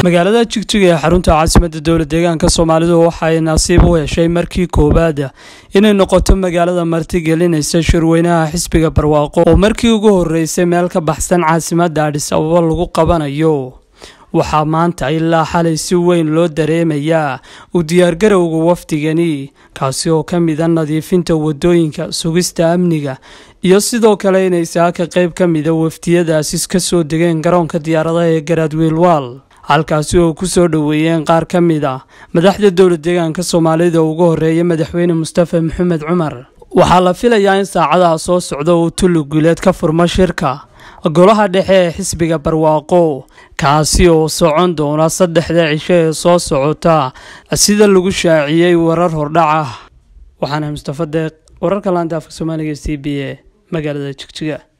magaalada jigjiga ee xarunta caasimadda dowla deegaanka soomaalidu waxay nasiib u heshay markii koowaada inay noqoto magaalada martigelinaysa shirweynaha xisbiga barwaaqo oo markii ugu horeysay meel ka baxsan caasimadda adhis ababa lagu qabanayo waxaa maanta ilaa xalay si weyn loo dareemayaa u diyaargarowga wafdigani kaasi oo ka mida nadiifinta wadooyinka sugista amniga iyo sidoo kale inay saaka qeyb ka mida wafdiyadaasi ka soo degeen garoonka diyaaradaha ee garaadwiilwaal halkaasi oo ku soo dhoweeyeen qaar ka mid a madaxda dowla deegaanka soomaalida ugu horeeya madaxweyne mustafa maxamed cumar waxaa la filayaa in saacadaha soo socda uu tulli guuleed ka furmo shirka golaha dhexe ee xisbiga barwaaqo kaasi oo socon doona saddexda cisho ee soo socota sida lagu shaaciyey warar hordhac ah waxaana mustafa deeq wararka laanta afka soomaaliga c b e magaalada jigjiga